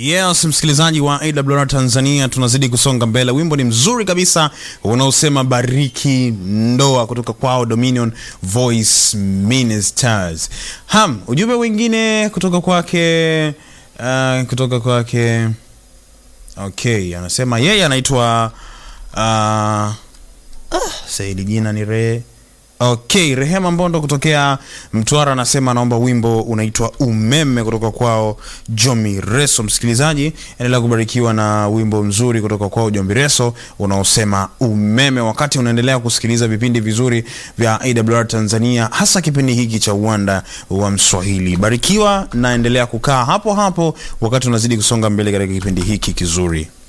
Yes, msikilizaji wa AWR Tanzania, tunazidi kusonga mbele. Wimbo ni mzuri kabisa unaosema bariki ndoa kutoka kwao Dominion Voice Ministers. Ham, ujumbe wengine kutoka kwake uh, kutoka kwake okay, anasema yeye anaitwa uh, ah, Saidi, jina ni Re Okay, Rehema Mbondo kutokea Mtwara anasema anaomba wimbo unaitwa Umeme kutoka kwao Jomi Reso. Msikilizaji, endelea kubarikiwa na wimbo mzuri kutoka kwao Jomi Reso unaosema Umeme, wakati unaendelea kusikiliza vipindi vizuri vya AWR Tanzania, hasa kipindi hiki cha Uwanda wa Mswahili. Barikiwa na endelea kukaa hapo hapo wakati unazidi kusonga mbele katika kipindi hiki kizuri.